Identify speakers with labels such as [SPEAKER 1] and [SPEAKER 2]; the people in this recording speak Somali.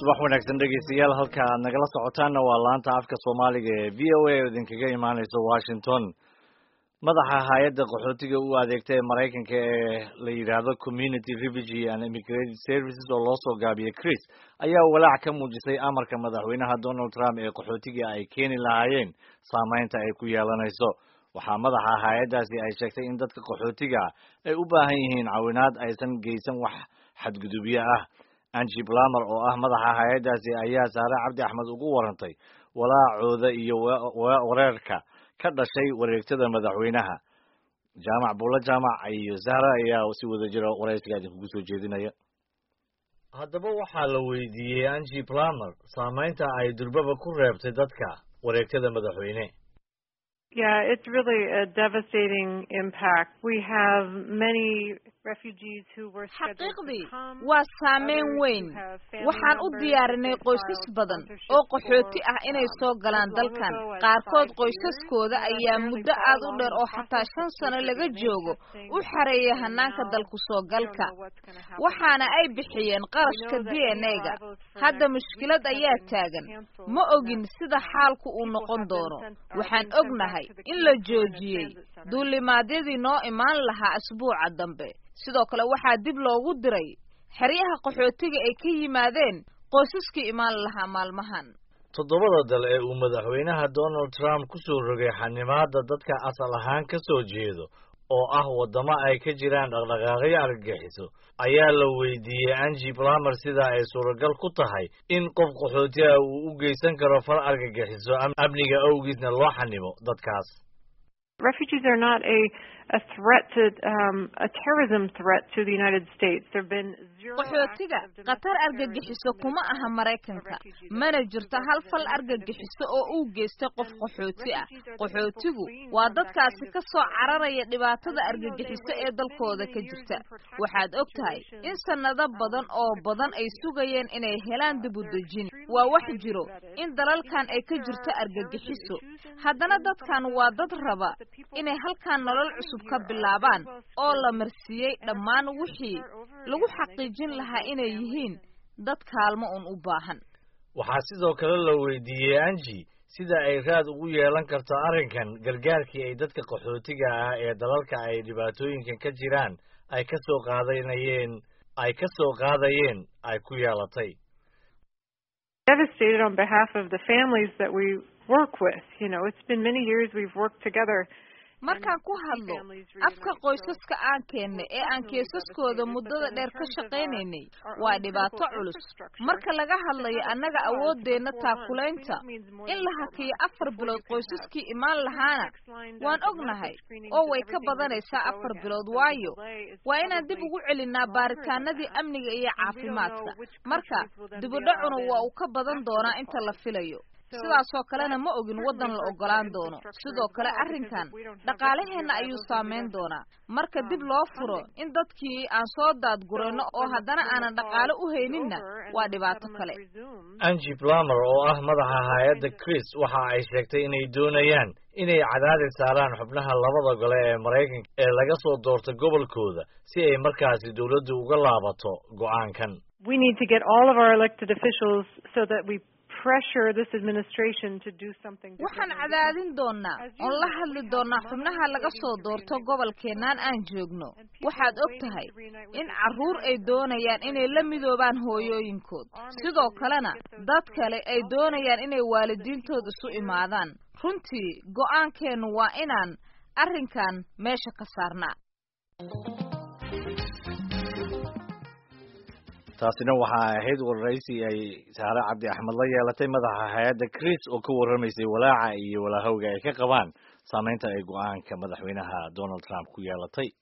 [SPEAKER 1] subax wanaagsan dhegeystayaal halka aad nagala socotaanna waa laanta afka soomaaliga ee v o a oo idinkaga imaaneysa washington madaxa hay-adda qaxootiga u adeegta ee maraykanka ee la yidhaahdo community refugee and immigrated services oo loo soo gaabiyey chris ayaa walaac ka muujisay amarka madaxweynaha donald trump ee qaxootiga ay keeni lahaayeen saameynta ay ku yeelanayso waxaa madaxa hay-addaasi ay sheegtay in dadka qaxootiga ay u baahan yihiin cawinaad aysan geysan wax xadgudubyo ah angi blamer oo ah madaxa hay-addaasi ayaa saare cabdi axmed ugu warantay walaacooda iyo wareerka ka dhashay wareegtada madaxweynaha jaamac buulla jaamac iyo zahra ayaa si wada jira waraysiga idinkugu soo jeedinaya haddaba waxaa la weydiiyey angi blamer saameynta ay durbaba ku reebtay dadka wareegtada madaxweyne
[SPEAKER 2] Yeah, it's really a devastating impact. We have many refugees who were
[SPEAKER 3] xaqiiqdii waa saameyn weyn waxaan u diyaarinay qoysas badan oo qaxooti ah inay soo galaan dalkan qaarkood qoysaskooda ayaa muddo aad u dheer oo xataa shan sano laga joogo u xareeyay hanaanka dalku soo galka waxaana ay bixiyeen qarashka d n a-ga hadda mushkilad ayaa taagan ma ogin sida xaalku uu noqon doono waxaan ognahay in la joojiyey duulimaadyadii noo imaan lahaa asbuuca dambe sidoo kale waxaa dib loogu diray xeryaha qaxootiga ay ka yimaadeen qoysaskii imaan lahaa maalmahan
[SPEAKER 1] toddobada dal ee uu madaxweynaha donald trump ku soo rogay xanimaadda dadka asal ahaan ka soo jeedo oo ah waddamo ay ka jiraan dhaqdhaqaaqyo argagixiso ayaa la weydiiyey angi blamer sida ay suuragal ku tahay in qof qaxooti ah uu u geysan karo far argagixiso amniga awgiisna loo xanimo dadkaas
[SPEAKER 2] refugees are not a a threat to um, a terrorism threat to the United States. There've been zero
[SPEAKER 3] qaxootiga khatar argagixiso kuma aha maraykanka mana jirto hal fal argagixiso oo uu geystay qof qaxooti ah qaxootigu waa dadkaasi ka soo cararaya dhibaatada argagixiso ee dalkooda ka jirta waxaad og tahay in sanado badan oo badan ay sugayeen inay helaan dib u dejin waa wax jiro in dalalkan ay ka jirto argagixiso haddana dadkan waa dad raba inay halkan nolol cusub ka bilaabaan oo la marsiiyey dhammaan wixii lagu xaqiijin lahaa inay yihiin dad kaalmo un u baahan
[SPEAKER 1] waxaa sidoo kale la weydiiyey angi sida ay raad ugu yeelan karto arrinkan gargaarkii ay dadka qaxootiga ah ee dalalka ay dhibaatooyinkan ka jiraan ay ka soo qaadanayeen ay ka soo qaadayeen ay ku yeelatay
[SPEAKER 2] devastated on behalf of the families that we work with. You know, it's been many years we've worked together.
[SPEAKER 3] markaan ku hadlo afka qoysaska aan keennay ee aan keesaskooda muddada dheer ka shaqaynaynay waa dhibaato culus marka laga hadlayo annaga awooddeenna taakulaynta in la hakiyo afar bilood qoysaskii imaan lahaana waan ognahay oo way ka badanaysaa afar bilood waayo waa inaan dib ugu celinaa baaritaanadii amniga iyo caafimaadka marka dibudhacuna waa uu ka badan doonaa inta la filayo sidaasoo kalena ma ogin waddan la ogolaan doono sidoo kale arrinkan dhaqaalaheenna ayuu saameyn doonaa marka dib loo furo in dadkii aan soo daadgurayno oo haddana aanan dhaqaale u hayninna waa dhibaato kale
[SPEAKER 1] angi blamer oo ah madaxa hay-adda chris waxa ay sheegtay inay doonayaan inay cadaadis saaraan xubnaha labada gole ee maraykanka ee laga soo doorto gobolkooda si ay markaasi dowladdu uga laabato go'aankan
[SPEAKER 2] We need to get all of our elected officials so that we pressure this administration to do something
[SPEAKER 3] waxaan cadaadin doonaa oon la hadli doonaa xubnaha laga soo doorto gobolkeennan aan joogno waxaad og tahay in carruur ay doonayaan inay la midoobaan hooyooyinkood sidoo kalena dad kale ay doonayaan inay waalidiintood isu imaadaan runtii go'aankeennu waa inaan arrinkan meesha ka saarnaa
[SPEAKER 1] taasina waxaa ahayd waraysi ay saare cabdi axmed la yeelatay madaxa hay-adda chris oo ka warramaysay walaaca iyo walaahowga ay ka qabaan saameynta ay go-aanka madaxweynaha donald trump ku yeelatay